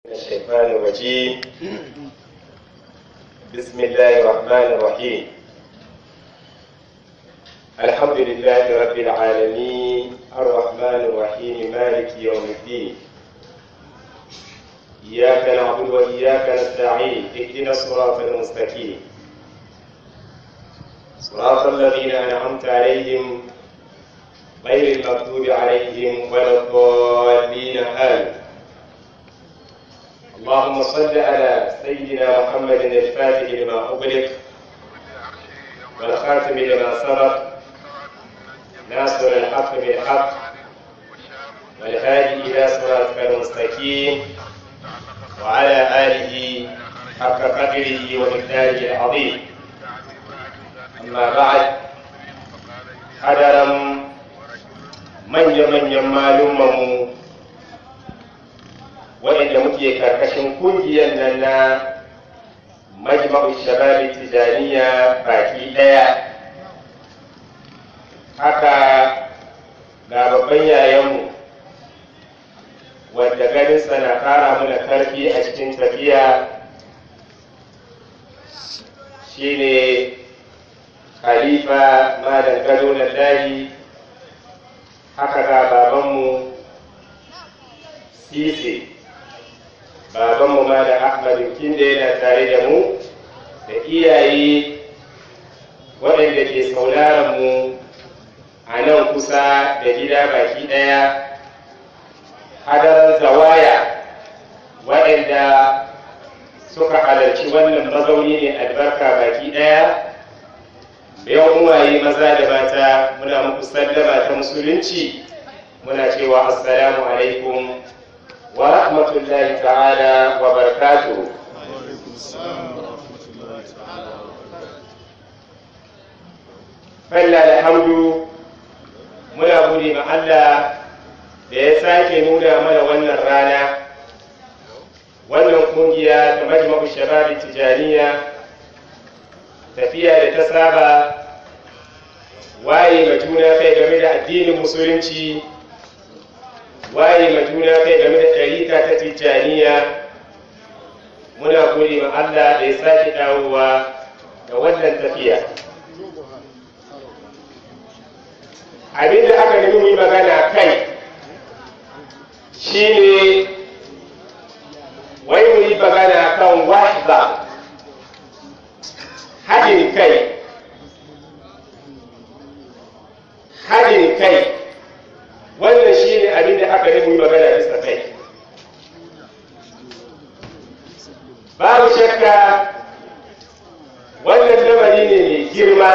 الشيطان الرجيم بسم الله الرحمن الرحيم الحمد لله رب العالمين الرحمن الرحيم مالك يوم الدين إياك نعبد وإياك نستعين اهدنا الصراط المستقيم صراط الذين أنعمت عليهم غير المغضوب عليهم ولا الضالين آمين اللهم صل على سيدنا محمد الفاتح لما أغلق والخاتم لما سبق ناصر الحق بالحق والهادي إلى صراطك المستقيم وعلى آله حق قدره ومقداره العظيم أما بعد حضرا manya-manyan malumanmu waɗanda muke karkashin kungiyar nan na majma'u shababi tijaniya baki ɗaya haka ga babban yayanmu wadda ganinsa na ƙara mana karfi a cikin tafiya shine khalifa malam gado na layi haka ga babanmu sise babanmu ma da ahmadu kinde yana tare da mu da iyaye waɗanda ke sauraron mu a nan kusa da gida baki ɗaya hadarar zawaya waɗanda suka halarci wannan mazauni ne albarka baki ɗaya yan uwaye maza da mata muna muku sallama ta musulunci muna cewa assalamu alaikum wa rahmatullahi ta'ala wa barakatuh Falla alhamdu muna gode ma Allah da ya sake nuna mana wannan rana wannan kungiya ta majma'u shababi tijaniya tafiya da ta saba waye ma juna kai game da addinin musulunci waye ma juna kai game da ɗarika ta tijjaniya muna gode ma Allah da ya sake dawowa da wannan tafiya abin da aka nemi mu yi magana kai shine wai mu yi magana kan wahda haɗin kai haɗin kai wannan shi ne abin da aka yi magana bisa kai babu shakka wannan lamari ne mai girma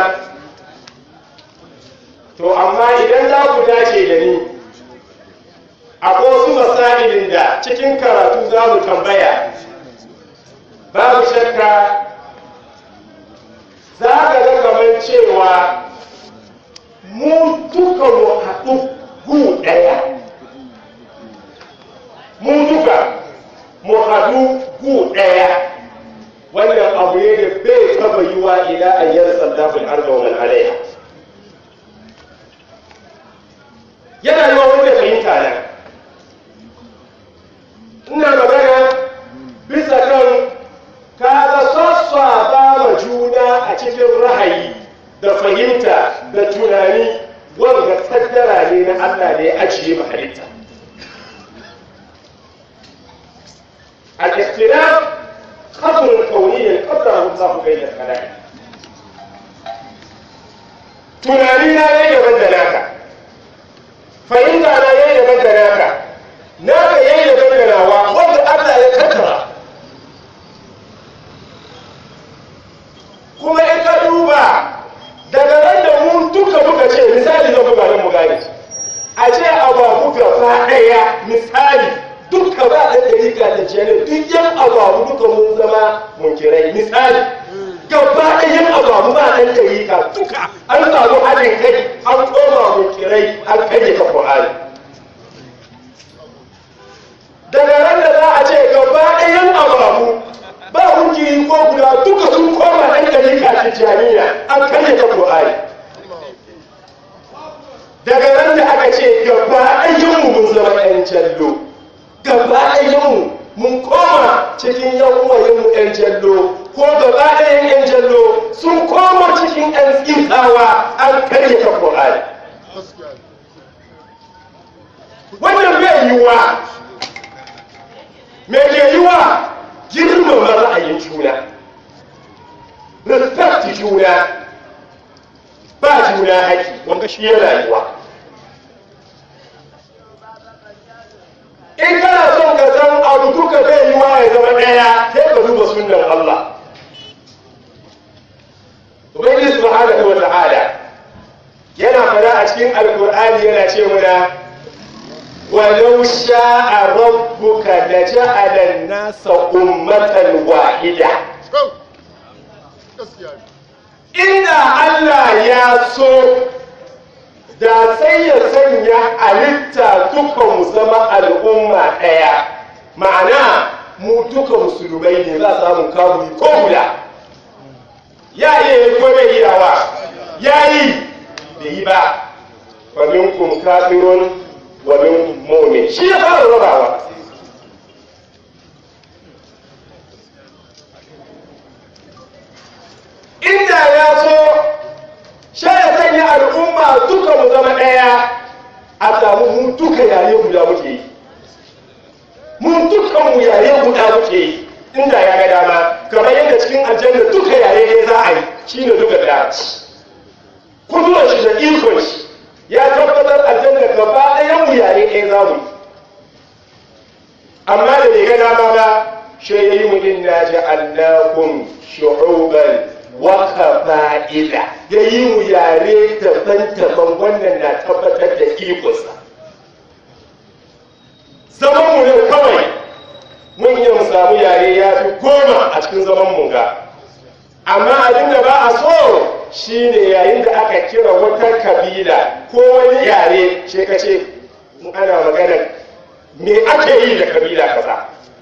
to amma idan za ku dace da ni akwai wasu masailin da cikin karatu za mu tambaya babu shakka za ka ga kamar cewa mu duka mu haɗu gu ɗaya mu duka mu haɗu gu ɗaya wannan abu ne da bai taɓa yi wa ila ayyar sallafin arba wani alaiha yana yi wa wanda fahimta na ina magana bisa kan kaga sassa ba ma juna a cikin rahayi da fahimta da tunani wanda kaddara ne na Allah da ya ajiye ma halitta al-ikhtilaf qadr kauniyyan qaddara Allah bayna al-khalaiq tunani na yayi daban da naka fahimta na yayi daban da naka naka yayi daban da nawa wanda Allah ya kaddara kuma in ka duba daga nan da mu duka muka ce misali zan buga nan mu gane a ce ababu gaba ɗaya misali duka ba da ɗarika da jere duk yan ababu duka mun zama munkirai misali gaba ɗayan ababu ba ɗan ɗarika duka an samu haɗin kai an koma munkirai an karye ka ƙwa'ani daga nan da za a ce gaba ɗayan ababu ba hujji ko guda duka sun koma ɗan ɗarika tijjaniya an karye ka ƙwa'ani daga nan da aka ce gaba ayyanmu mun zama ɗan jallo gaba ayyanmu mun koma cikin yan uwayenmu yan jallo ko gaba ɗayan yan jallo sun koma cikin yan tsintawa an karyata Qur'ani wannan bai yiwuwa me ke yiwuwa girmama ra'ayin juna respect juna ba juna haƙi wanda shi ya rayuwa in kana son ka san abu duka bai yiwa ya zama ɗaya sai ka duba sunnan Allah Ubangiji subhanahu wa ta'ala yana fara a cikin alkur'ani yana ce mana ولو شاء ربك لجعل الناس أمة واحدة inda Allah ya so da sai ya sanya halitta duka mu zama al'umma ɗaya ma'ana mu duka musulmai ne za samun kaburi ko guda ya iya yi ko bai iyawa ya yi da yi ba wa minkum kafirun wa minkum mu'min shi ya fara rabawa inda ya so sha ya sanya al'umma duka mu zama ɗaya a samu mu duka yare guda muke yi mu duka mu yare guda muke yi inda ya ga dama kamar yadda cikin aljanna duka yare ne za a yi shine duka ɗaya kudurar shi da ikon shi ya tabbatar aljanna gaba ɗayan mu yare ɗaya za mu yi amma da bai ga dama ba shi ya yi mu inna ja'alnakum shu'uban waka fa'ida ya yi mu yare daban-daban wannan na tabbatar da ikonsa zaman mu ne kawai mun iya mu samu yare ya fi goma a cikin zaman mu ga amma abin da ba a so shine yayin da aka kira wata kabila ko wani yare ce ka ce ana magana me ake yi da kabila kaza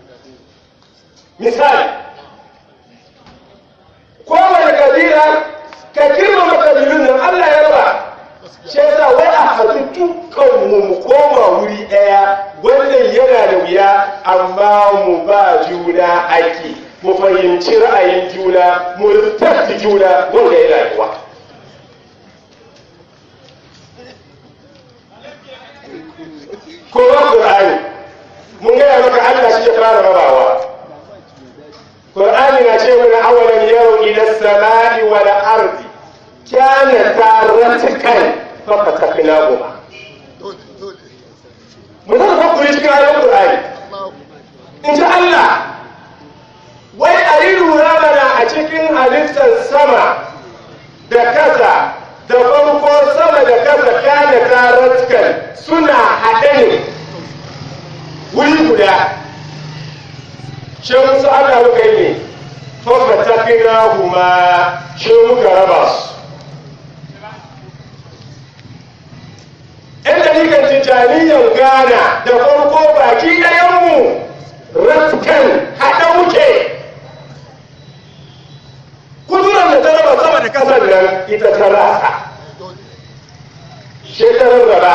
misali kowane kabila ka girmama kabilun nan Allah ya raba shi yasa wai a haɗu dukkan mu mu koma wuri ɗaya wannan yana da wuya amma mu ba juna haƙƙi mu fahimci ra'ayin juna mu tafi juna wanda ya rayuwa kowa Qur'ani mun gaya maka Allah shi ya fara rabawa Qur'ani na ce mana awalan yau ila samai wal ardi kana taratakan fa fataknahuma mun san ko kuri cikin ayoyin Qur'ani in ji Allah wai a yi lura mana a cikin halittar sama da kasa da farko sama da kasa kana taratakan suna haɗe ne wuri guda shi musu ana muka yi ne fafa ta kira huma shi muka raba su yan dalikan tijjaniyyar ghana da farko baki ɗayanmu raskan haɗa muke kudurar da ta raba sama da ƙasar nan ita ta rasa shekarar raba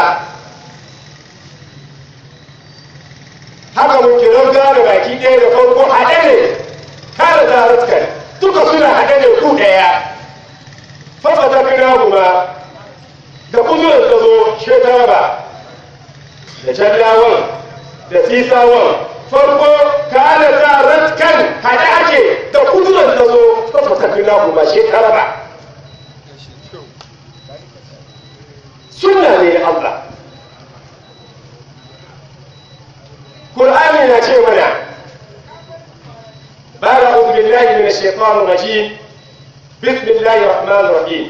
haka mun kiran gane baki ɗaya da farko haɗe ne kare zarutkar duka suna haɗe ne ku ɗaya fafa ta kira kuma da kuzurin ta zo shekara ba da jallawan da sisawan farko kare zarutkar haɗe ake da kuzurin ta zo fafa ta kira kuma shekara ba sunna ne Allah قرآن ناتي منا بعد أعوذ بالله من الشيطان الرجيم بسم الله الرحمن الرحيم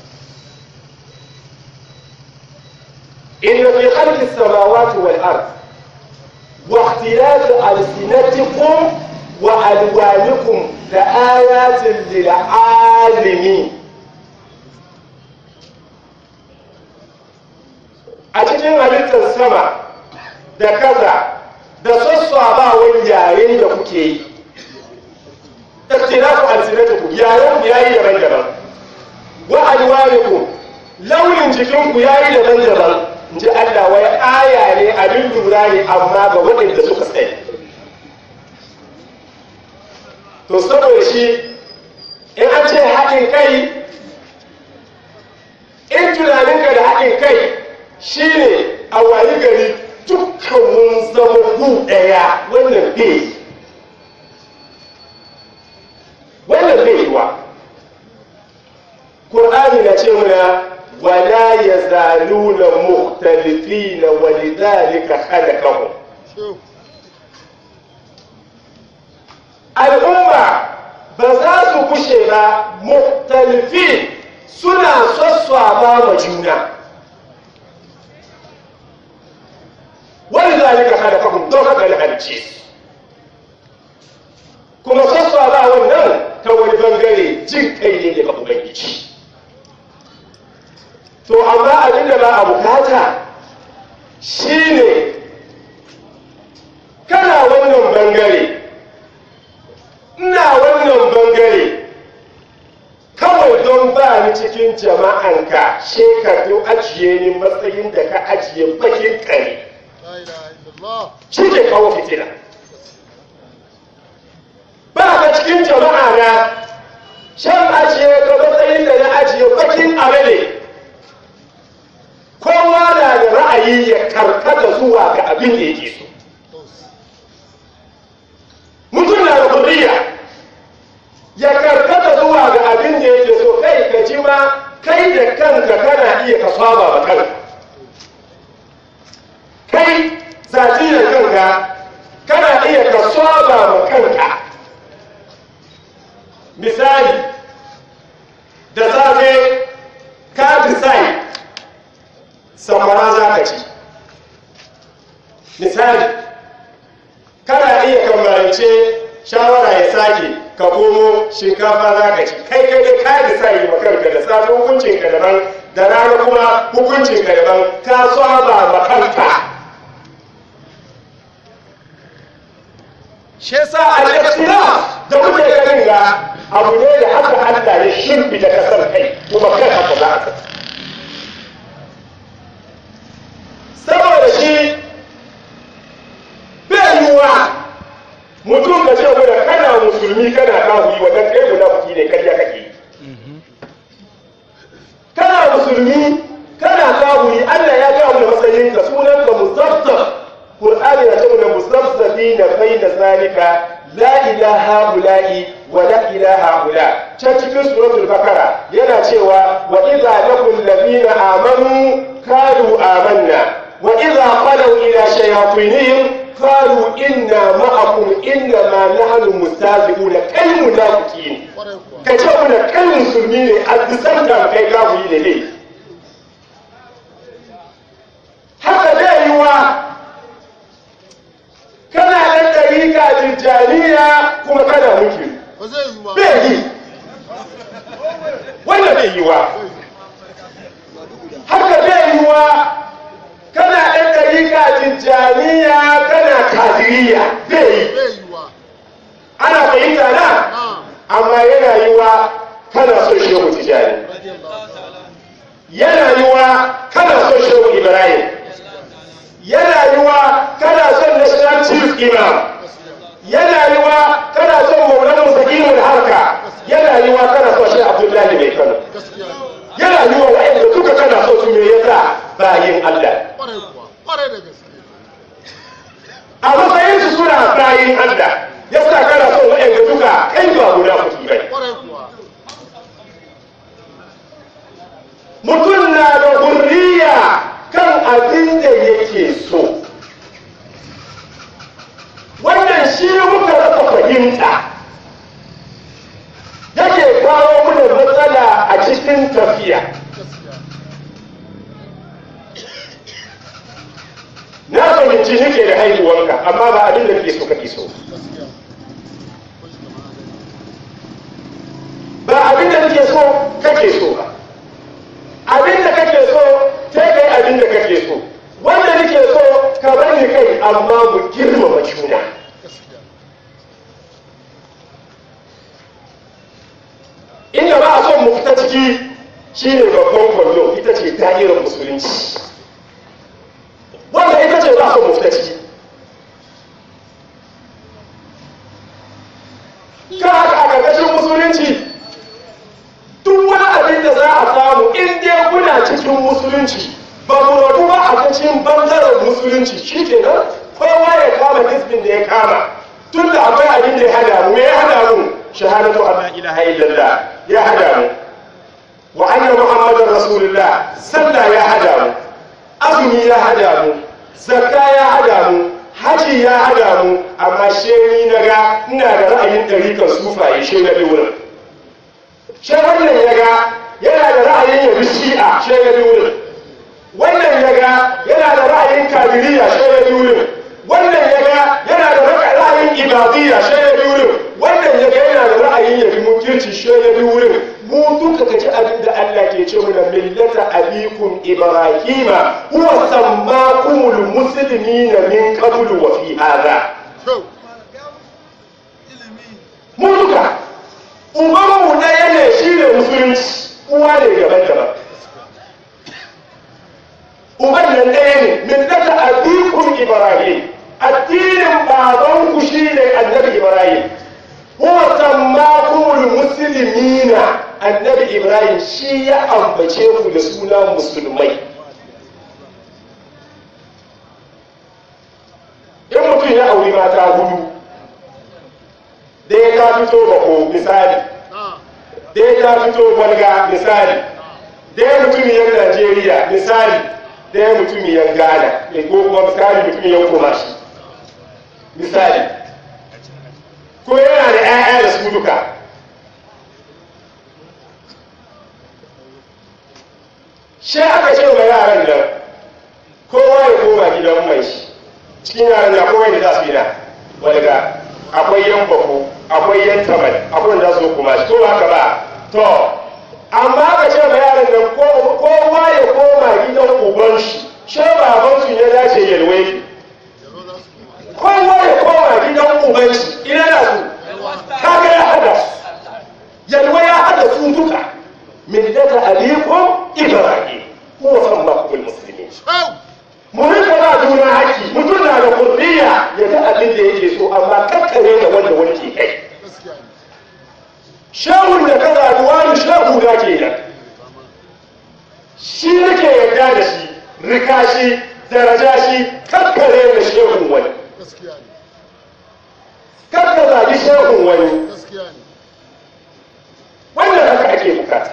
إن في خلق السماوات والأرض واختلاف ألسنتكم وألوانكم لآيات للعالمين أتجن halittar sama da kaza da sassabawan yaren da kuke yi ikhtilafu alsinatikum yaren ku yayi daban-daban wa alwanikum launin jikin ku yayi daban-daban inji Allah wai aya ne abin lura ne amma ga waɗanda suka tsaye to saboda shi in an ce haɗin kai in tunaninka da haɗin kai shine a wayi gari dukkan mun zama hu ɗaya wannan bai wannan bai yiwa Qur'ani na ce muna wala yazaluna mukhtalifina wa lidhalika khalaqahum al'umma ba za su kushe ba mukhtalifin suna sassaba ma juna wani zalika khalaqahum don haka da halice su kuma sassaba wannan ta wani bangare jin kai ne daga ubangiji to amma abin da ba a bukata shine kana wannan bangare ina wannan bangare kawai don ba ni cikin jama'anka shekaru ajiye ni matsayin da ka ajiye bakin kare shi ke kawo fitina ba ka cikin jama'a na shan ajiye ka matsayin da na ajiye bakin amale kowa na da ra'ayi ya karkata zuwa ga abin da yake so mutum na da kuriya ya karkata zuwa ga abin da yake so kai ka ji ma kai da kanka kana iya ka saba ba kanka kai zatiyar kanka kana iya ka saba ma kanka misali da safe ka decide samara za ka ci misali kana iya kambarance shawara ya sake ka komo shinkafa za ka ci kai kai dai ka decide ma kanka da safe hukuncin ka daban da rana kuma hukuncin ka daban ka saba ma kanka shi yasa al-ikhtilaf da kuke ganin ga abu ne da haka Allah ya shimfida kasar kai kuma kai haka za ka saboda shi bai yiwuwa mutum ka ce guda kana musulmi kana kafiri wannan kai munafiki ne karya kake kana musulmi kana kafiri Allah ya ga mu matsayin ka sunan ka muzaffaf Qur'ani ya ce mu muzaffafina baina zalika la ilaha ula'i wa la ilaha ula can cikin suratul bakara yana cewa wa idza laqul ladina amanu kanu amanna وإذا خلوا إلى شياطينهم قالوا إنا معكم إنما نحن مستهزئون كالمنافقين كجاونا كالمسلمين أدسنتا كي كافوا إليه haka zai yi wa kana ɗan ɗarika tijjaniya kuma kana muke bai yi wanda bai yi wa haka zai yi wa kana ɗan ɗarika tijjaniya kana kadiriya zai yi ana fahimta na amma yana yi wa kana son shehu tijjani yana yi wa kana son shehu ibrahim yana yi wa kana son national chief imam yana yi wa kana son maulan musakimin harka yana yi wa kana son shi abdullahi mai kano yana yi wa wa'anda duka kana son su me yasa bayin allah a matsayin su suna bayin allah yasa kana son wa'anda duka kai ba guda kuɗi bai mutum na da hurriya kan abin da yake so wannan shi muka rasa fahimta yake kawo mana matsala a cikin tafiya na fahimci nake da haihuwanka amma ba abin da kake so kake so ba abin da kake so kake so ba abin da kake so sai kai abin da kake so wanda nake so ka bani kai amma mu girmama juna inda ba a son mu fita ciki shine babban kwallo ita ce da'irar musulunci wanda ita ce ba a son mu fita ciki kan haka a ƙarƙashin musulunci duk wani abin da za a samu in dai kuna cikin musulunci ba mu rabu ba a cikin bangaren musulunci shi kenan kowa ya kama hisbin da ya kama tun da akwai abin da ya hada mu me ya hada mu shahadatu an la ilaha illallah ya hada mu wa anna muhammadar rasulullah sallah ya hada mu azumi ya hada mu zakka ya hada mu haji ya hada mu amma sheni na ga ina da ra'ayin ɗarikan sufaye she na bi wurin she wannan ya ga yana da ra'ayin ya bi shi'a she na bi wurin wannan ya ga yana da ra'ayin kabiriya she na bi wurin wannan ya ga yana da ra'ayin ibadiyya she na bi wurin wannan ya ga yana da ra'ayin ya bi mutunci she na bi wurin mu duka kaji abin da Allah ke ce mana millata abikum ibrahima huwa sammakumul muslimina min qablu wa fi hadha mu duka uban mu ɗaya ne shine musulunci uwa ne daban daban uban nan ɗaya ne millata abikum ibrahim addinin babanku shine annabi ibrahim huwa sammakumul muslimina annabi ibrahim shi ya ambace ku da suna musulmai in mutum ya auri mata hudu ɗaya ta fito bako misali ɗaya ta fito balga misali ɗaya mutumiyar najeriya misali ɗaya mutumiyar ghana ko kuma misali mutumiyar kumashi misali ko yana da 'ya'ya da su duka shi aka ce wa yaran nan kowa ya koma gidan mai shi cikin yaran na kowa da za su yi na walga akwai yan bako akwai yan tamal akwai da su kuma shi to haka ba to amma aka ce wa yaran nan kowa ya koma gidan uban shi shi baban su ya dace yalwai kowa ya koma gidan uban shi ina da su kaga ya hada yalwa ya hada su duka millata abikum ibrahim huwa sammakum almuslimin mu rika ba juna haƙƙi mutum na da kurdiya ya ga abin da yake so amma kakkare da wanda wani ke kai shehun da ka zaɓi wani shehu da ke nan shi nake yarda da shi rika shi daraja shi kakkare da shehun wani kakka zaɓi shehun wani wannan haka ake bukata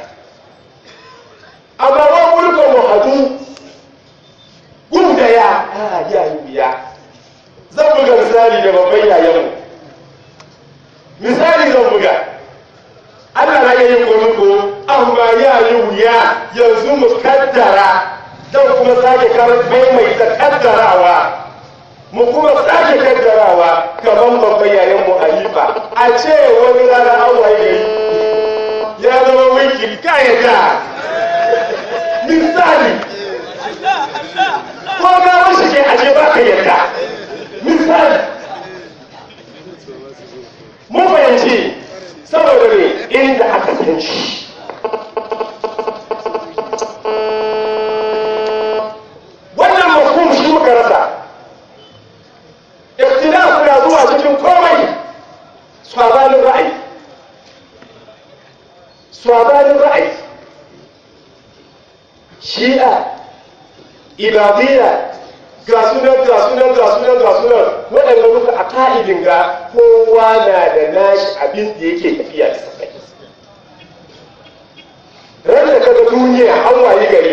amma ba mulka mu hadu gun da ya a ya yi wuya zan buga misali da babban yayanmu misali zan buga Allah na yi ko amma ya yi wuya yanzu mu kaddara zan kuma sake karɓai mai ta kaddarawa mu kuma sake kaddarawa kamar babban yayanmu Halifa a ce wani rana an waye gari ya zama wiki kayata misali ko ga wasu ke aje ba ka yadda misali mun fahimci saboda ne inda aka san shi wannan mafhum shi muka rasa ikhtilaf na zuwa cikin komai sabanin ra'ayi sabanin ra'ayi shi'a ibadiyya ga sunan ga sunan ga sunan ga sunan waɗanda muka a ka'idin ga kowa na da nashi abin da yake tafiya da sakai ran da kaga duniya an wayi gari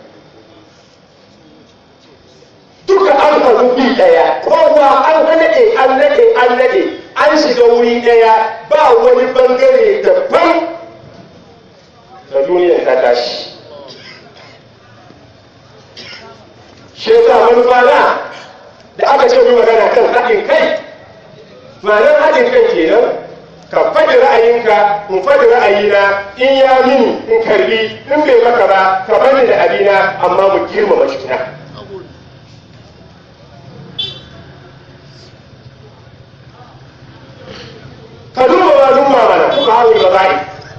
duka an faru bi ɗaya kowa an naɗe an naɗe an naɗe an shiga wuri ɗaya ba wani bangare daban da duniyar ta tashi shi yasa manufa na da aka ce mai magana kan haɗin kai ma'anar haɗin kai kenan ka faɗi ra'ayinka in faɗi ra'ayina in ya mini in karbi in bai maka ba ka bani da abina amma mu girmama juna ka duba malum mamana kuka hawi baba'i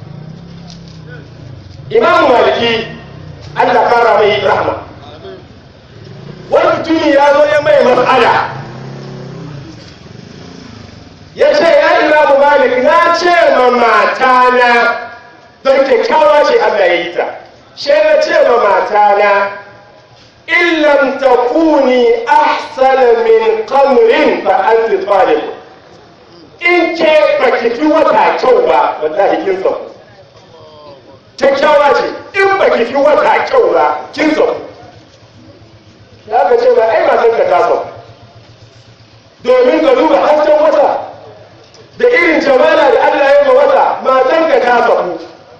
imamu maliki Allah kara mai rahma wani mutumi ya zo ya mai mas'ala ya ce ya imamu malik na ce ma matana don kyakkyawa ce Allah ya yi ta she na ce ma matana in lam takuni ahsana min qamrin fa anti talib in ke baki fi wata kyau ba wallahi kin sauku kyakkyawa ce in baki fi wata kyau ba kin sauku ya ka ce ba ai matan ka ta sauku domin ka duba hasken wata da irin jamala da Allah ya ma wata matan ka ta sauku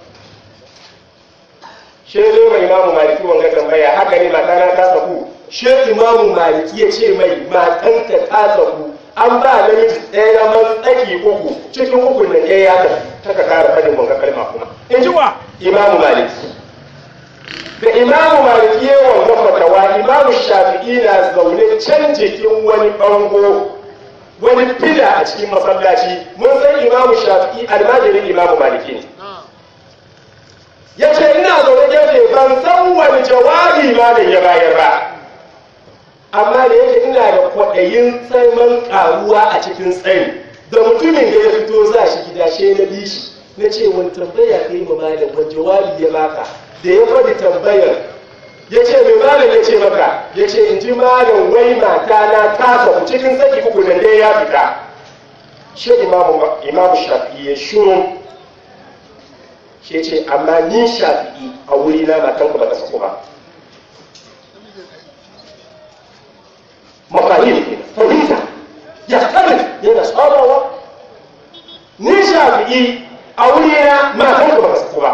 she zo mai imamu maliki wanga tambaya haka ne matana ta sauku she imamu maliki ya ce mai matan ka ta sauku an ba namiji ɗaya man tsaki uku cikin uku na ɗaya ya tafi ta ka kara fadin wanga kalma kuma in ji wa imamu maliki da imamu maliki ya wanga fatawa imamu shafi'i na zaune can jikin wani bango wani fila a cikin masallaci mun san imamu shafi'i almajirin imamu maliki ne ya ce ina zaune gefe ban san wani jawabi ma da ya bayar ba amma da yake ina da kwaɗayin tsaman ƙaruwa a cikin tsari da mutumin da ya fito za shi gida she na bi shi na ce wani tambaya kai ma malam wani jawabi ya baka da ya faɗi tambayar ya ce mai malam ya ce maka ya ce in ji malam wai mata na ta sabu cikin saki uku nan dai ya fita shi imamu shafi'i ya shuru shi ce amma ni shafi'i a wuri na matan ku ba ta saku ba mafahim fahimta ya kare yana tsabawa ni shafi'i a wuri na matan ku ba ta saku ba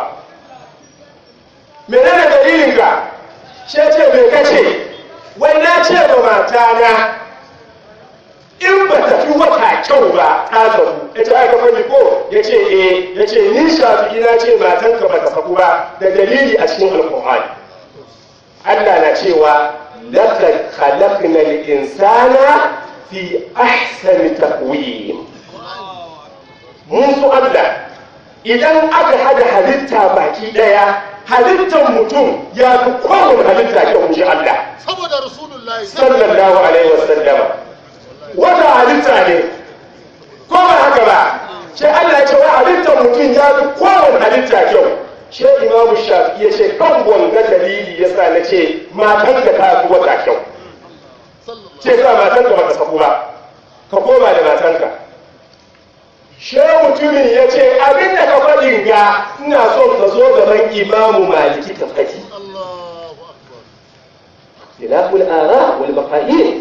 menene dalilin ka shi ce me kace wai na ce ba mata na in ba ta fi wata kyau ba ta zabu ya ce aka fani ko ya ce eh ya ce ni shafi na ce matanka ba ta saku ba da dalili a cikin alkur'ani Allah na cewa laqad khalaqna al-insana fi ahsani taqwim mun su Allah idan aka hada halitta baki daya halittar mutum ya fi kowane halitta kyau ji Allah saboda rasulullahi sallallahu alaihi wasallam wata halitta ne ko ba haka ba sai Allah ya ce wa halittar mutum ya fi kowane halitta kyau shi imamu shafi ya ce kan wanga dalili ya sa na ce matan da ta fi wata kyau ce sa matan ka baka saku ba ka koma da matanka shi mutumin ya ce abin da ka faɗin ga ina son ka zo gaban imamu maliki ka faɗi Allahu akbar khilaful ara wal mafahim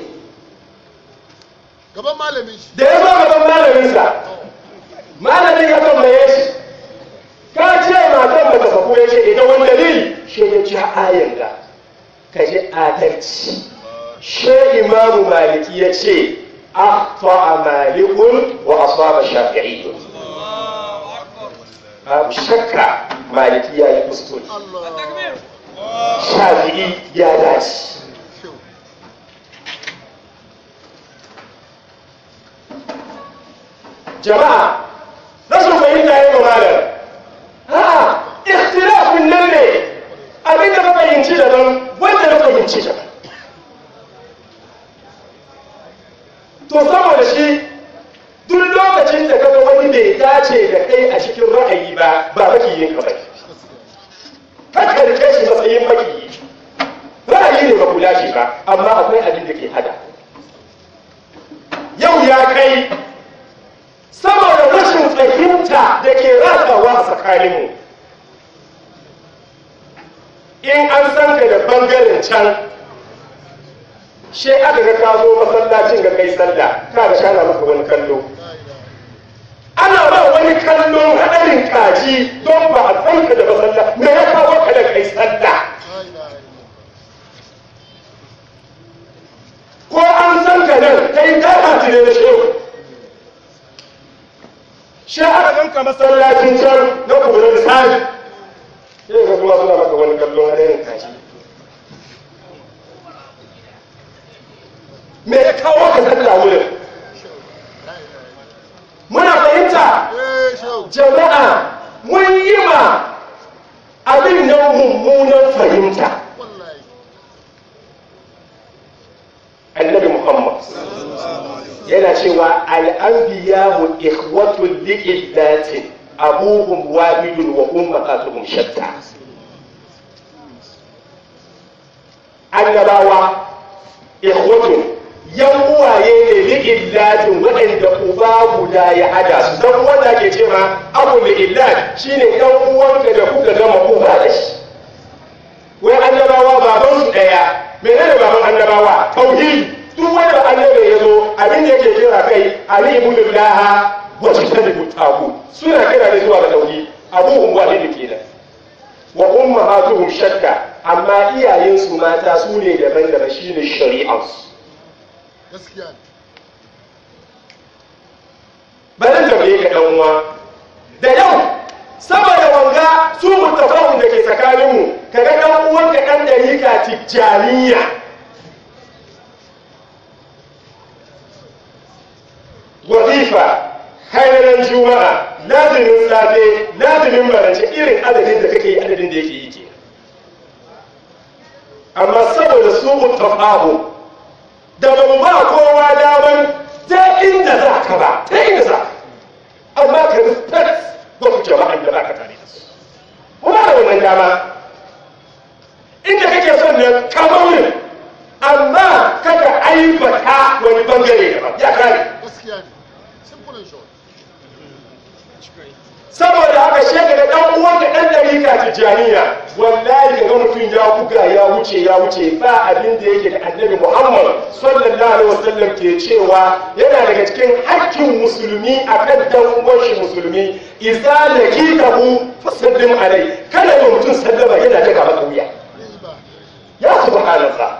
gaban malamin shi da ya zo gaban malaminsa malamin ya tambaye shi ka ce matan baka sako ya ce idan wani dalili shi ya ci ayan ga ka ji adalci shi imamu maliki ya ce akhta malikun wa asaba shafi'i babu shakka maliki ya yi kuskure Allah shafi'i ya dace jama'a rashin fahimta ya yi malam ha ikhtilafin nan ne abin da ka fahimci daban wanda na fahimci daban to saboda shi duk lokacin da kaga wani bai dace da kai a cikin ra'ayi ba ba makiyin ka bai ka karke shi matsayin makiyi ra'ayi ne ba kula shi ba amma akwai abin da ke hada yau ya kai saboda rashin fahimta da ke ratsawa a tsakaninmu in an san ka da bangaren can she aka ga ka zo masallacin ga kai sallah ka ga shana maka wani kallo ana ba wani kallon hadarin kaji don ba a san ka da masallah me ya kawo ka da kai sallah ko an san ka nan kai ta hatire da shehu shi aka ganka masallacin can na kuma da sani sai ga kuma suna maka wani kallon hadarin kaji me ya kawo ka sallah wurin muna fahimta eh shehu jama'a mun yi ma abin nan mummunan fahimta wallahi annabi muhammad yana cewa al'anbiyahu ikhwatul li'illatin abuhum wahidun wa ummahatuhum shatta annabawa ikhwatun yan uwaye ne li'illatin waɗanda uba guda ya hada su don wanda ke ce ma abu li'illat shine yan uwanka da kuka gama uba da shi wai annabawa baban su ɗaya menene baban annabawa tauhidi duk wanda annabi ya zo abin da yake kira kai ali ibn laha wa tajtanibu tagu suna kira ne zuwa ga tauhid abuhum wahid kenan wa ummahatuhum shakka amma iyayensu mata su ne daban-daban shine shari'ansu gaskiya ne bari tambaye ka dan uwa da yau saboda wanga su mutafawun da ke tsakaninmu kaga dan uwanka dan dariƙa tijjaniya wazifa hairan juma'a lazimin safe lazimin marance irin adadin da kake yi adadin da yake yi ke amma saboda su mutafahu da ban ba kowa daman ta inda za ka ba ta inda za ka amma ka respect wasu jama'an da ba ka tare da su muna da wannan dama inda kake son nan kamaunin amma kada aibata wani bangare daban ya kare gaskiya ne simple and short saboda haka sheka da dan uwanka dan dariƙa tijaniya wallahi ga mutum ya buga ya wuce ya wuce ba abin da yake da annabi Muhammad sallallahu alaihi wasallam ke cewa yana daga cikin hakkin musulmi akan dan uwan shi musulmi idza lakitahu fasallim alai kada yi mutum sallama yana ta gaba kauya riba ya subhanallah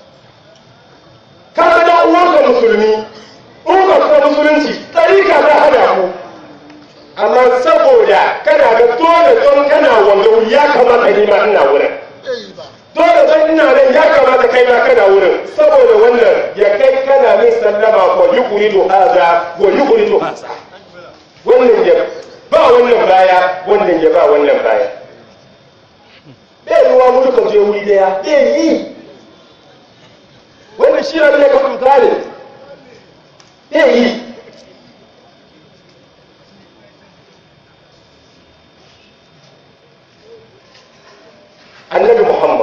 kaga dan uwanka musulmi uwanka ko musulunci tarika ta hada ku amma saboda kana ga dole don kana wanga ya kamata ni ma ina wurin riba dole don ina nan ya kamata kai ma kana wurin saboda wannan ya kai kana min sallama ko yuqridu hadha wa yuqridu hadha wannan ya ba wannan baya wannan ya ba wannan baya bai yiwa mu duka je wuri daya bai yi wannan shi ne ka kuka ne bai yi annabi muhammad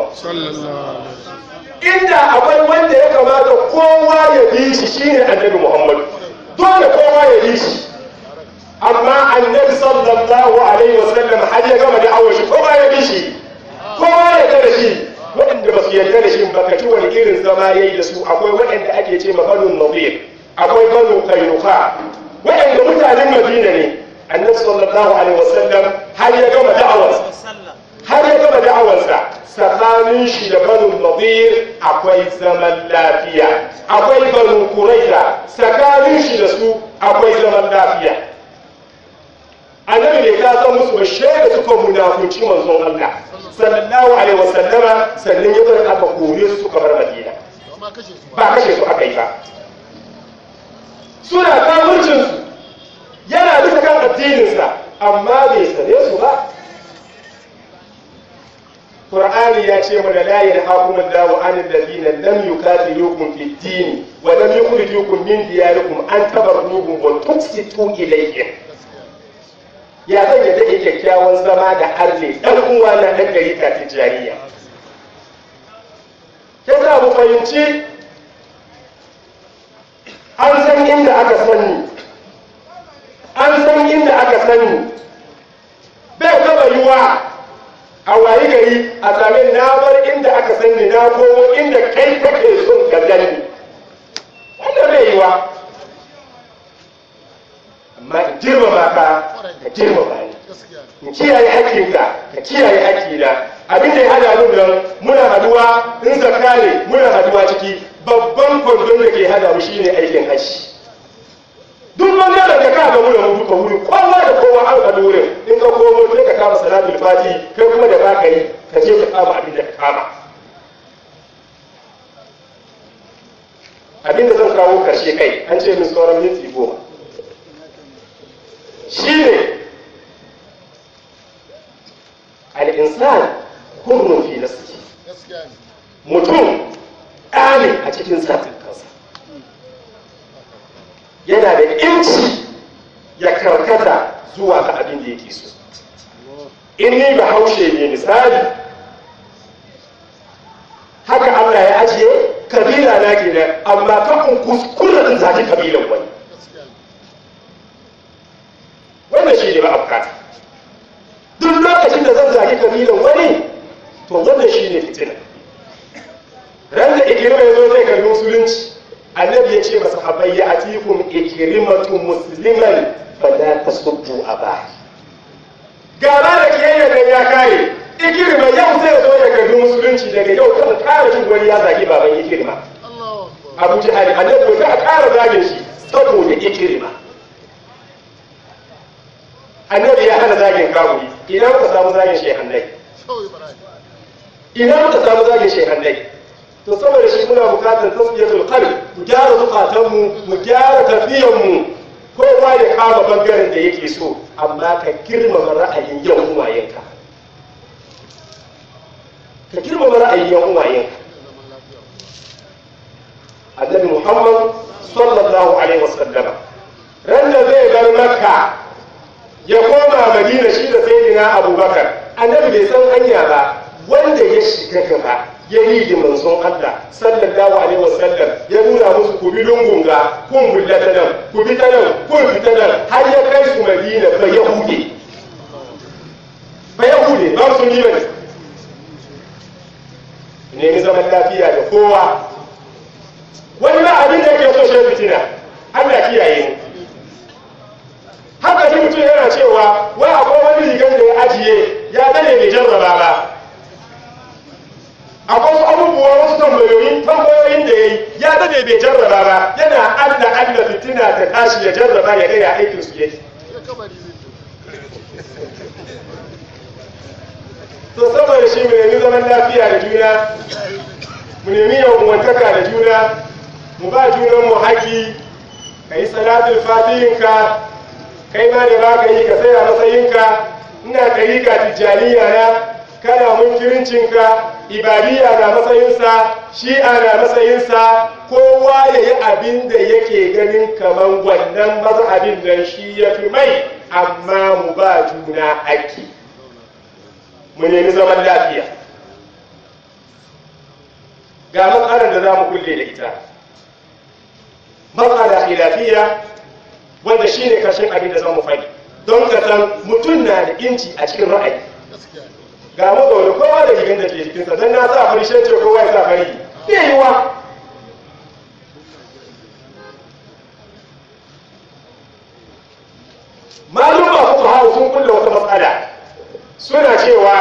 inda akwai wanda ya kamata kowa ya bi shi shine annabi muhammad dole kowa ya bi shi amma annabi sallallahu alaihi wasallam har ya gama da awon shi kowa ya bi shi kowa ya yarda da shi waɗanda ba su yarda da shi ba ka ci wani irin zama ya yi da su akwai waɗanda ake ce ma banu nadir akwai banu kainuka waɗanda mutanen madina ne annabi sallallahu alaihi wasallam har ya gama da'awarsa har ya gama da'awarsa tsakanin shi da banu nadir akwai zaman lafiya akwai banu kuraiza tsakanin shi da su akwai zaman lafiya annabi bai ka san musu ba shaida suka munafunci manzon Allah sallallahu alaihi wasallama sannan ya bar aka kore su suka bar Madina amma kashe su ba ba kashe su aka yi ba suna kafircin su yana bisa kan addininsa amma bai sane su ba Qur'ani ya ce mana la yanhaakum Allahu 'anil ladina lam yuqatilukum fid din wa lam yukhrijukum min diyarikum an tabarruhum wa tuqsitu ilayhim ya zan yadda ya kyakkyawan zama da arne ɗan uwa na ɗan gari ta tijjaniya ya za mu fahimci an san inda aka sani an san inda aka sani bai taba yiwa a wayi gari a sami na bar inda aka sani na komo inda kai kake son ka gani wannan bai yiwa amma in girmama ka ka girmama ni gaskiya ne in kiyaye haƙƙinka ka kiyaye haƙƙina abin da ya hada mu nan muna haduwa in zakka ne muna haduwa ciki babban kwandon da ke hada mu shine aikin hajji duk bangaren da ka ga mu da mu duka wuri kowa da kowa an ga wurin in ka komo sai ka kama salatul fati kai kuma da baka yi ka je ka kama abin da ka kama abin da zan kawo karshe kai an ce min sauran minti goma shine al'insan hurrun fi nafsihi gaskiya ne mutum ɗane a cikin satin kansa yana da inci ya karkata zuwa ga abin da yake so in ni ba haushe ne misali haka Allah ya ajiye kabila na kenan amma kan kuskura in zaki kabilan wani gaskiya ne wannan shi ne ba a bukata duk lokacin da zan zaki kabilan wani to wannan shi ne fitina ran da ikirma ya zo zai karbi musulunci annabi ya ce masa habai ya atikum ikrimatu musliman fala tasubbu aba gaba da kiyayya nan ya kare ikirma yau zai zo ya karbi musulunci daga yau kan kare jin wani ya zagi baban ikirma Allahu akbar abu jihari annabi ko za a kara zagin shi saboda ikirma annabi ya hana zagin kawuri ina muka samu zagin shehannai Shehu Ibrahim ina muka samu zagin shehannai to saboda shi muna bukatar tasbiyatul qalb mu gyara zukatanmu mu gyara tafiyanmu kowa ya kama bangaren da yake so amma ka girmama ra'ayin yan uwayenka ka girmama ra'ayin yan uwayenka da zaman lafiya annabi muhammad sallallahu alaihi wasallama ran da zai bar makka ya koma madina shi da sayyidina abubakar annabi bai san hanya ba wanda ya shiga gaba ya yi da manzon Allah sallallahu alaihi wasallam ya nuna musu ku bi lungunga kun bulla ta nan ku bi ta nan kun fita nan har ya kai su madina ba yahude ba yahude ba su ni bane nemi zaman lafiya da kowa wani ma abin da yake so shi fitina Allah kiyaye mu haka ji mutum yana cewa wai akwai wani rigar da ya ajiye ya dane bai jarraba ba akwai wasu abubuwa wasu tambayoyin tambayoyin da ya yi ya dane bai jarraba ba yana Allah Allah fitina ta tashi ya jarraba ya ga ya aikin su yake ya kabari zai je to saboda shi mu nemi zaman lafiya da juna mu nemi yawantaka da juna mu ba junan mu haƙi ka yi salatul fatihinka kai ma da ba ka yi ka tsaya matsayinka ina ɗariƙa tijjaniya na kana munkirincinka ibadiyya na matsayinsa shi'a na matsayinsa kowa ya yi abin da yake ganin kamar wannan mazhabin nan shi ya fi mai amma mu ba juna haƙi mu nemi zaman lafiya ga matsalar da za mu kulle da ita matsala khilafiya wanda shi ne karshen abin da za mu faɗi don ka san mutum na da inci a cikin ra'ayi gaskiya ne ga mu zaune kowa da rigar da ke jikinsa don na sa fari shi ce kowa ya sa fari bai yiwa malum ba kuka hau sun kulle wata matsala suna cewa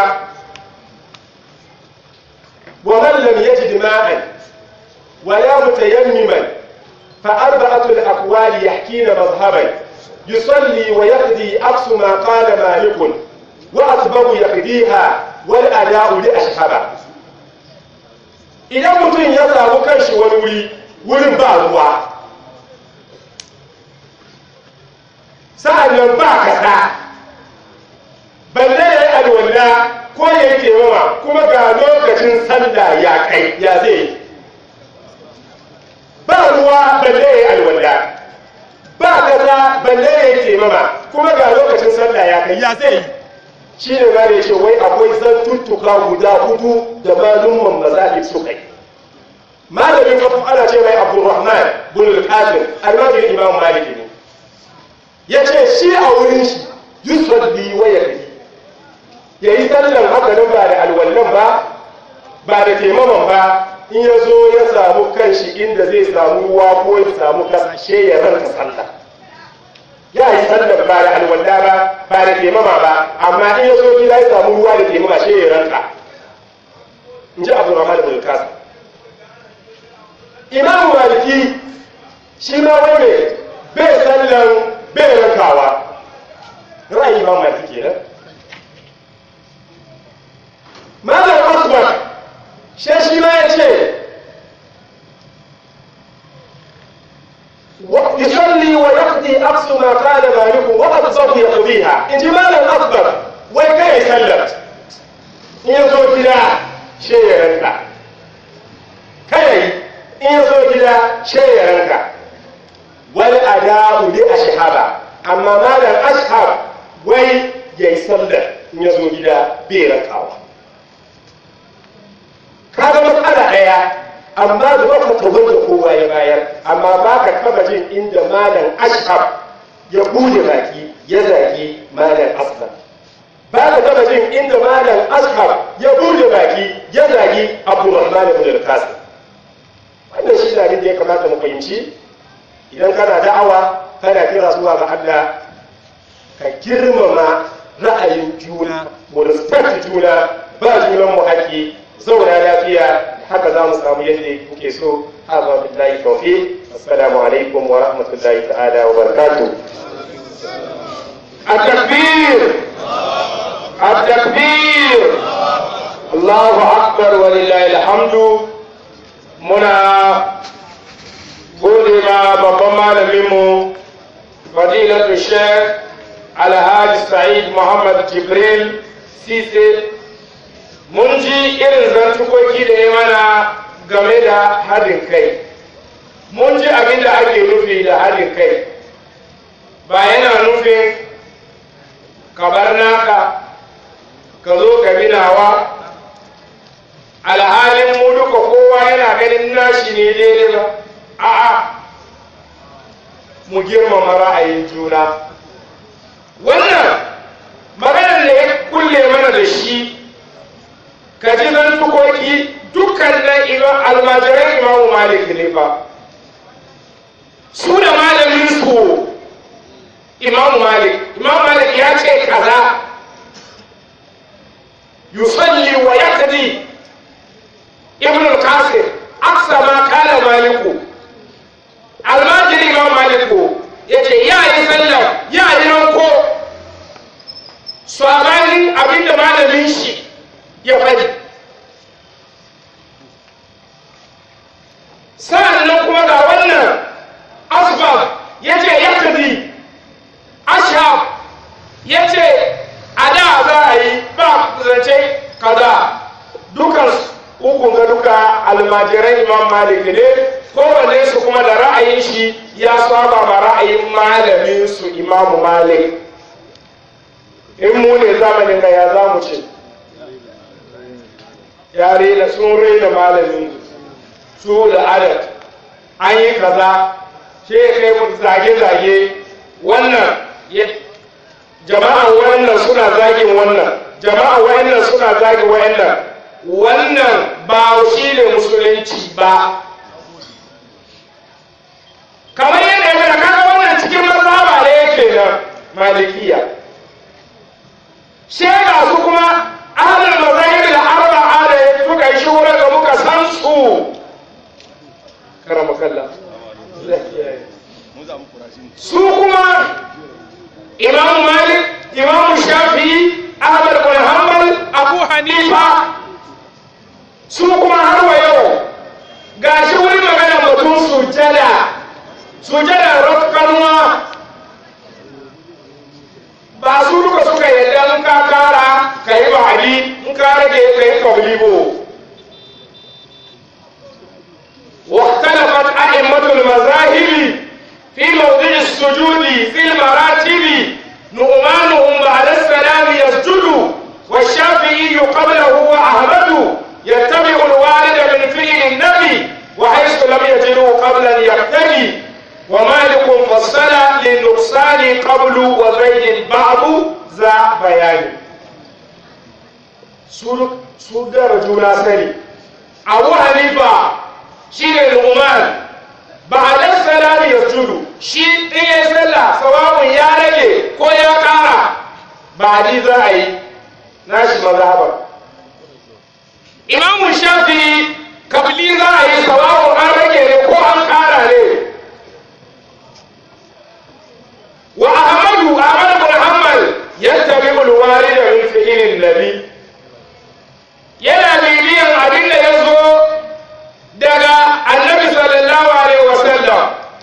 wa man lam yajid ma'an wa la mutayammiman fa arba'atu al-aqwal yahkina madhhaban yusalli wa yaqdi aqsu ma qala malik wa asbabu yaqdiha wal ada'u li ashhaba idan mutum ya samu kanshi wani wuri wurin ba ruwa sa'an nan ba kasa balle ya yi alwala ko ya yi taimama kuma ga lokacin sallah ya kai ya zai ba ruwa balle ya yi alwala ba kasa balle ya yi taimama kuma ga lokacin sallah ya kai ya zai shi ne ma da ce wai akwai zantuttuka guda hudu da malumman mazahib suka yi malamin kafin ana ce mai abdurrahman bin al-qasim almajirin imam maliki ne ya ce shi a wurin shi yusalli wa yakfi ya yi sallan haka nan ba da alwallan ba ba da taimaman ba in ya zo ya samu kanshi inda zai samu ruwa ko ya samu kasashe ya ranka sallah ya yi sallan ba da alwalla ba ba da taimama ba amma in ya zo gida ya samu ruwa da taimama shi ya ranka in ji abu rahman bin kasim imamu maliki shi ma wai mai bai sallan bai rankawa ra'ayi imamu maliki kenan malam asbar shi shi ma ya ce يصلي ويقضي أقصى ما قال مالك وأقصى يقضيها إن جمال الأكبر وكي يسلم إن يزو كده شيء يرنك كي إن يزو كده شيء يرنك wal ada'u li ashhaba amma malam ashab wai yayi sallar in ya zo gida bai rakawa kaga matsala ɗaya amma da baka tabar da kowa ya bayar amma baka taba jin inda malam ashab ya bude baki ya zagi malam aslam baka taba jin inda malam ashab ya bude baki ya zagi abdurrahman ibn al-qasim wannan shi ne da ya kamata mu fahimci idan kana da'awa kana kira zuwa ga Allah ka girmama ra'ayin juna mu respect juna ba junan mu haƙi zauna lafiya haka za mu samu yadda kuke so haka billahi tawfiq assalamu alaikum wa rahmatullahi ta'ala wa barakatuh التكبير التكبير الله أكبر ولله الحمد muna gode ma babban malaminmu fadilatu sheikh alhaji sa'id muhammad jibril sise mun ji irin zantukoki da ya mana game da haɗin kai mun ji abin da ake nufi da haɗin kai ba yana nufin ka bar naka ka zo ka bi nawa alhalin mu duka kowa yana ganin nashi ne daidai ba a'a mu girmama ra'ayin juna wannan maganar da ya kulle mana da shi ka ji zan tukoki dukkan nan imam almajiran imamu malik ne fa su da malamin su imamu malik imamu malik ya ce kaza yusalli wa yaqdi ibn al-qasim aksa ma kala maliku almajiri imam maliku yace ya yi sallah ya yi ranko sabanin abinda malamin shi ya faɗi sa'annan kuma ga wannan asbab yace yakdi ashab yace a da za a yi ba zance kaza dukansu ukun ga duka almajiran imam malik ne kowanne su kuma da ra'ayin shi ya saba ma ra'ayin malamin su imam malik in mu ne zamanin ga ya za mu ce ya rena sun rena malamin su da adad an yi kaza shi ya kai zage-zage wannan jama'a wannan suna zagin wannan jama'a wannan suna zagin wannan wannan ba shi ne musulunci ba kamar yadda ya kaga wannan cikin mazhaba ne yake nan malikiya shega su kuma ahlul mazahib da arba'a da suka yi shura da muka san su karama kalla su kuma imam malik imam shafi ahmad bin hanbal abu hanifa su kuma har wa yau ga shi wani magana batun sujada sujada rafkanuwa ba su duka suka yadda in ka kara ka yi ba'adi in ka rage ka yi kablibo واختلفت أئمة المذاهب في موضع السجود في المراتب نؤمانهم بعد السلام يسجد والشافعي قبله وأحمد يتبع الوالد من فعل النبي وحيث لم يجدوا قبلا يقتدي ومالك فصل للنقصان قبل وزيد البعض ذا بيان سودر جونا سني أبو حنيفة شير الأمان بعد السلام يسجد شي إيه سلا سواء يا رجل كو يا كارا بعد ذا أي ناشي مذهبا imamu shafi kabili za a yi sawawun an rage ne ko an kara ne wa ahmadu ahmad bin hanbal yattabi ulwari da min fi'ilin nabi yana bibiyan abin da ya zo daga annabi sallallahu alaihi wasallam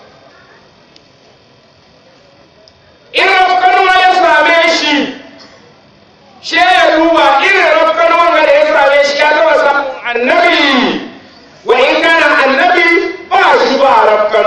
in rafkanuwa ya same shi she ya duba irin rafkanuwan da ya same shi ya taba samun annabi wa in kana annabi ba shi ba rafkan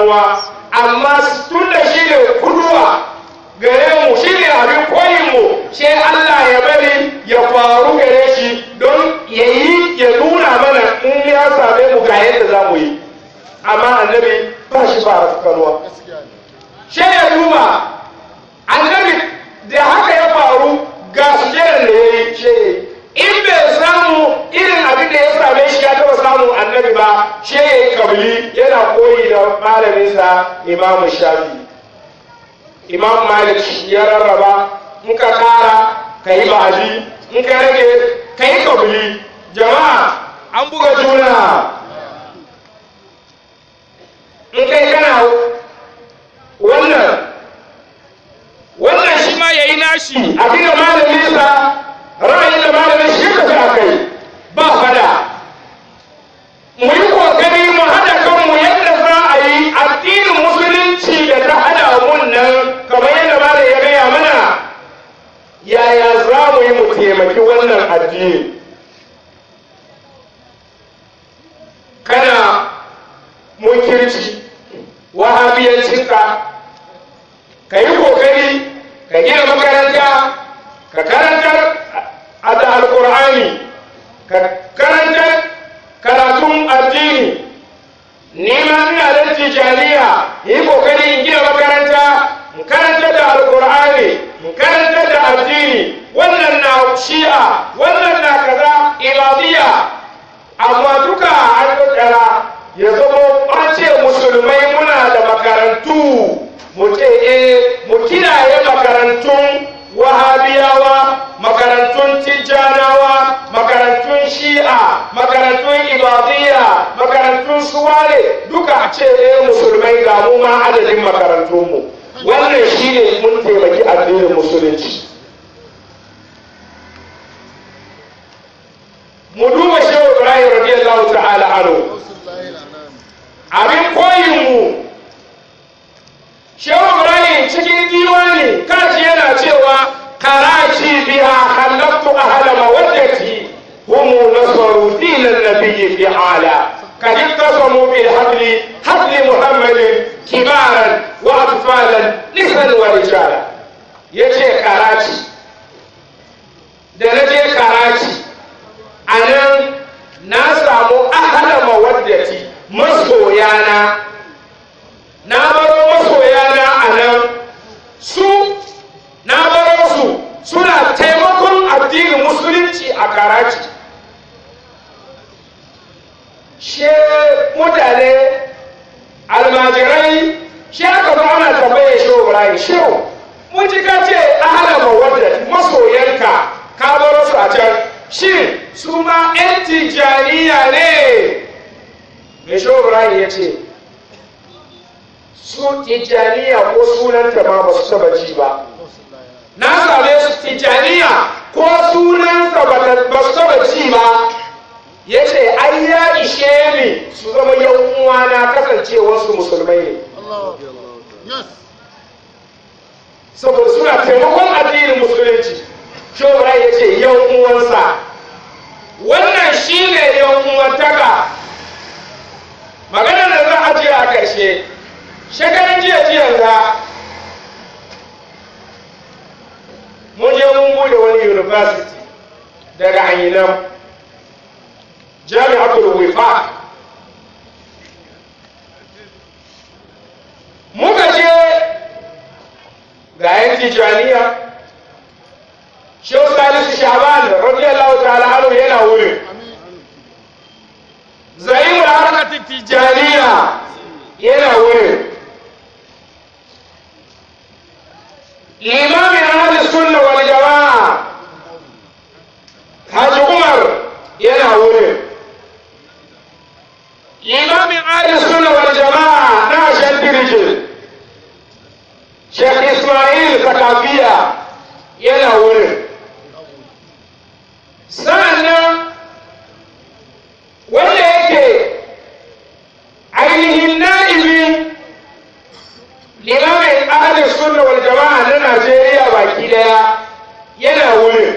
malaminsa imamu shafi imam malik ya rarraba in ka kara ka yi ba'adi in ka rage ka yi kabili jama'a an buga juna in kai kana wannan wannan shi ma ya yi nashi abin da malaminsa ra'ayin da malamin shi ka a kai ba fada mu yi kokari mu haɗa kanmu yadda za a yi addinin musulunci da ta haɗa mun nan kamar yadda malam ya gaya mana yaya za mu yi mu taimaki wannan addini kana munkirci wahabiyancinka ka yi kokari ka gina makaranta ka karantar da alkur'ani ka karantar karatun addini neman ina da tijaniya yi kokari in gina makaranta in karanta da alkur'ani in karanta da addini wannan na shi'a wannan na kaza ibadiyya amma duka an tattara ya zama an ce musulmai muna da makarantu mu ce eh mu kiyaye makarantun wahabiyawa makarantun tijjanawa makarantun shi'a makarantun ibadiyya makarantun suwale duka a ce eh musulmai ga mu ma adadin makarantunmu wannan shine mun taimaki addinin musulunci mu duba shehu ibrahim radiyallahu ta'ala anhu abin koyin mu shehu ibrahim cikin diwani kaji yana cewa karaci biha halaftu ahla mawaddati hum nasaru dinan nabiyyi fi ala قد اقتسموا بالحبل حبل محمد كبارا واطفالا نساء ورجالا yace karaci da na je karaci a nan na samu ahala mawaddati masoyana na baro masoyana a nan su na baro su suna taimakon addinin musulunci a karaci she mutane almajirai shi aka zo ana tambaye shi Ibrahim shehu mun ji ka ce ahala mawadda masoyanka ka baro su a can shin su ma yan tijaniya ne me shi Ibrahim ya ce su tijaniya ko sunanta ma ba su taba ji ba na same su tijaniya ko sunansa ba su taba ji ba ya ce ai ya ishe ni su zama yan uwana kasancewarsu musulmai ne saboda suna taimakon addinin musulunci shobra ya ce yan uwansa wannan shi ne yan uwantaka magana da za a je a ƙarshe shekarun jiya jiya za mun je mun bude wani university daga anyinan jami'atul wifaq muka je ga yan tijaniya shehu salisu shaban radiyallahu ta'ala anhu yana wurin zaimul harkatin tijaniya yana wurin limamin ahli sunna wal jama'a haji umar yana wurin imamin ahli sunna wal jama'a na shandirije Sheikh Ismail Zakafiya yana wurin sa'annan wanda yake ainihin na'ibin limamin ahli sunna wal jama'a na Najeriya baki daya yana wurin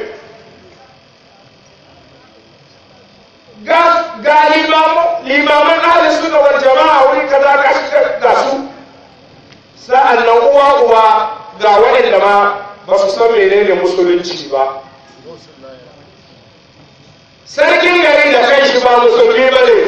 ga limaman ahli sunna wal jama'a wuri kaza ka ga su sa'an nan uwa uwa ga waɗanda ma ba su san menene musulunci ba sarkin garin da kai shi ba musulmi ba ne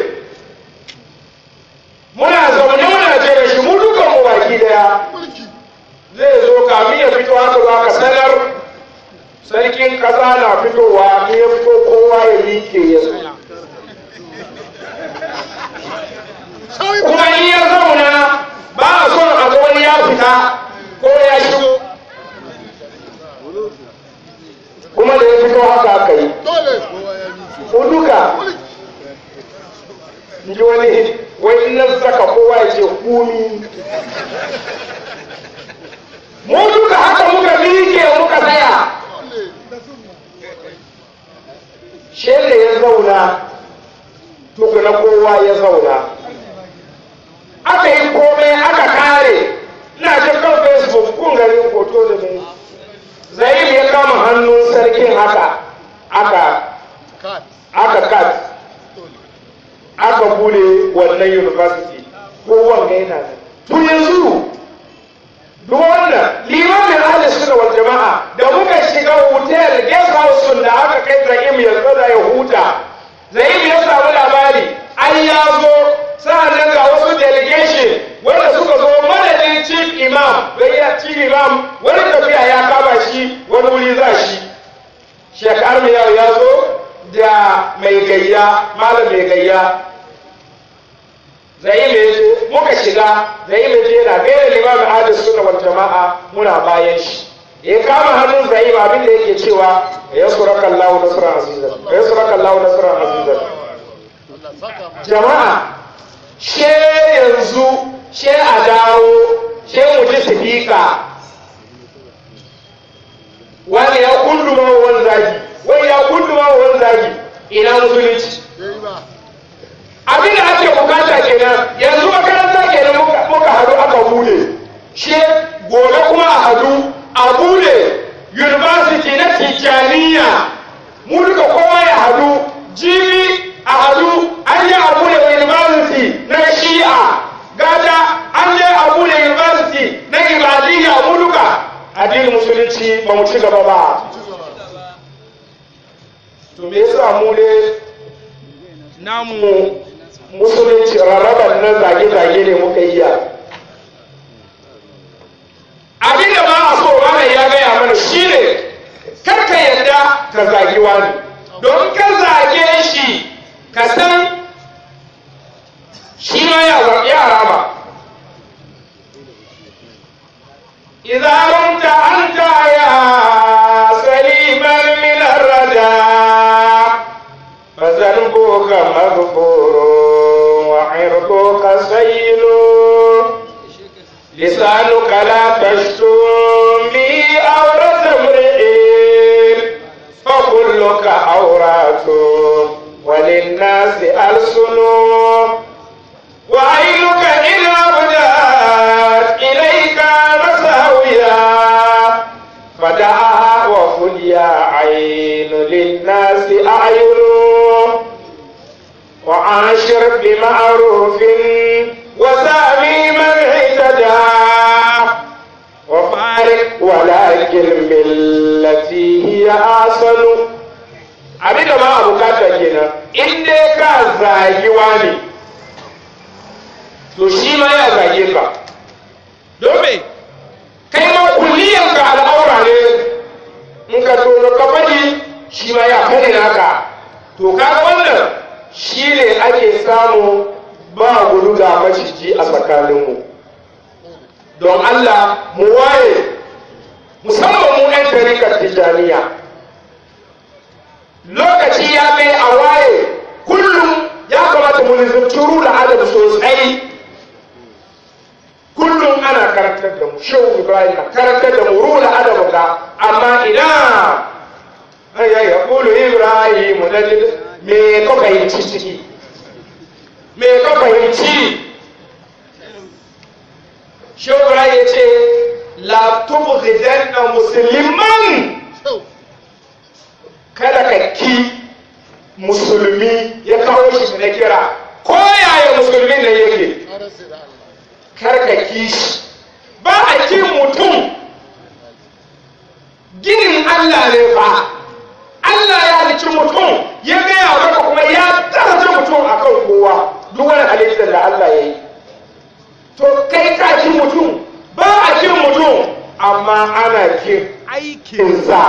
muna zaune muna jira shi mu dukan mu baki daya zai zo kamin ya fito haka ba ka sanar sarkin ƙasa na fitowa in ya fito kowa ya miƙe ya kuma in ya zauna fita ko ya shigo kuma da ya fito haka aka yi dole kowa ya bi ko duka in ji wani wai in na saka kowa ya ce kumi mu duka haka muka miƙe muka tsaya shele ya zauna tukuna kowa ya zauna aka yi komai aka kare ina jin kan facebook kun gani hoto da mai zaim ya kama hannun sarkin haka aka kat aka kat aka bude wannan university ko wanga yana da to yanzu duk wannan limamin ahli sunna wal jama'a da muka shiga hotel guest house da aka kai zaim ya tsada ya huta zaim ya samu labari an ya zo sa'annan ga wasu delegation wanda suka zo madadin chief imam wai ya chief imam wani tafiya ya kama shi wani wuri za shi Sheikh Armiya ya zo da mai gayya malam mai gayya zai mai ce muka shiga zai mai ce yana gaira limamin adis suna wal jama'a muna bayan shi ya kama hannun zai abin da yake cewa ya suraka Allah nasran azizan ya suraka Allah nasran azizan Allah saka mu jama'a she yanzu she a dawo she mu ji sifika wani ya kunduma wa wani zagi wai ya kunduma wa wani zagi ina musulunci yayi ba abin da ake bukata kenan yanzu makaranta kenan muka, muka hadu aka bude she gobe kuma a hadu a bude university na tijjaniya mu duka kowa ya hadu jibi a hadu an yi a bude university na shi'a gada an je a bude university na ibadiyya mu duka addinin musulunci ba mu ci gaba ba ci gaba to me yasa mu ne namu musulunci rarraban nan zage-zage ne muka yi ya abin da ba a so wannan ya gaya mana shi ne karka yadda ka zagi wani don ka zage shi ka san shi ma ya ya rama إذا رمت أنت يا سليما من الردى فذنبك مغفور وعرضك سيل لسانك لا تشتمي عورة امرئ فكلك عورات وللناس ألسن وعينك إن أبدت إليك مساويا فدعها وقل يا عين للناس أعين وعاشر بمعروف وسامي من اهتدى وفارق ولكن بالتي هي أحسن abin da ma a bukata kenan in dai ka zagi wani to shi ma ya zage ka don me kai ma kulliyan ka al'aura ne in ka tono ka faɗi shi ma ya faɗi naka to kaga wannan shi ne ake samu ba gudu ga maciji a tsakaninmu don Allah mu waye musamman mu 'yan tarikar tijjaniya lokaci ya kai a waye kullum ya kamata mu nizamci rula adab sosai kullum ana karantar da mu shehu ibrahim na karantar da mu rula adab ga amma ina ayya ya kulu ibrahim da me ka fahimci ciki me ka fahimci shehu ibrahim ya ce la tubghidanna musliman kyau kada ka ki musulmi ya kawo shi na kira ko yaya musulmin nan yake na rasa da Allah kar ka ki shi ba a kin mutum ginin Allah ne fa Allah ya halicci mutum ya gaya maka kuma ya daraja mutum akan kowa duk wani halittar da Allah ya yi to kai ka ki mutum ba a kin mutum amma ana kin aikinsa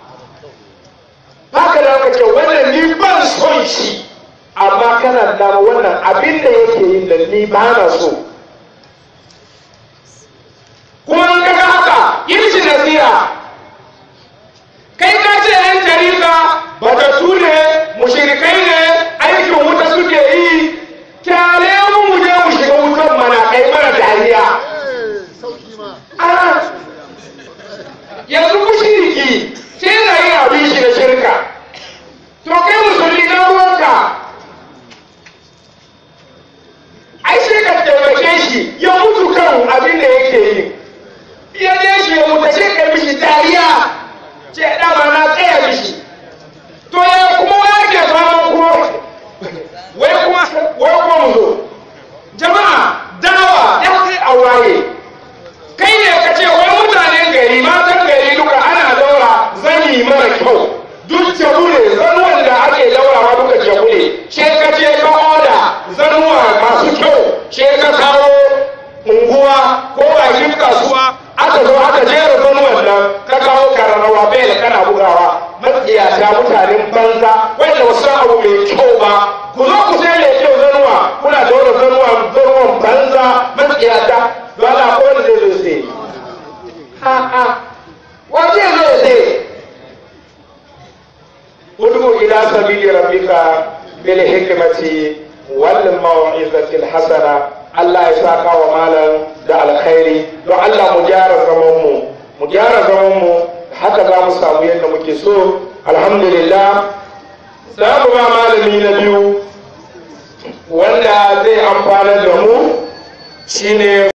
haka da aka ce wannan ni ban son shi amma kana da wannan abin da yake yin da ni ba na so kuma in kaga haka yi mishi nasiha kai ka ce yan tarika batattu ne mushrikai ne aikin wuta suke yi kyale mu mu je mu shiga wutan mana kai mana dariya Eh, sauki ma. a yanzu mushriki sai na yi abin shi da shirka to kai musulmi na ruwanka ai sai ka taimake shi ya mutu kan abin da yake yi ya je shi ya mutu sai ka mishi dariya ce dama na tsaya mishi to ya kuma wa ke fama kuma wai kuma wai kuma mu zo jama'a dawa ya kai a waye kai ne ka ce wai mutanen gari matan gari duka ana daura zani mara kyau duk jabu ne zanuwan da ake daurawa duka jabu ne she ka ce ka oda zanuwa masu kyau she ka kawo unguwa ko bakin kasuwa aka zo aka jera zanuwan nan ka kawo kararrawa bel kana bugawa matsiyata mutanen banza wanda wasu abu mai kyau ba ku zo ku sai mai kyau zanuwa kuna daura zanuwa zanuwan banza matsiyata don Allah ko wanda zai zo sai ha ha wa zai zo sai ud'u ila sabili rabbika bil hikmati wal mau'izati al hasana Allah ya saka wa malam da alkhairi don Allah mu gyara zaman mu mu gyara zaman mu haka za mu samu yadda muke so alhamdulillah za mu ba malami na biyu wanda zai amfanar da mu shine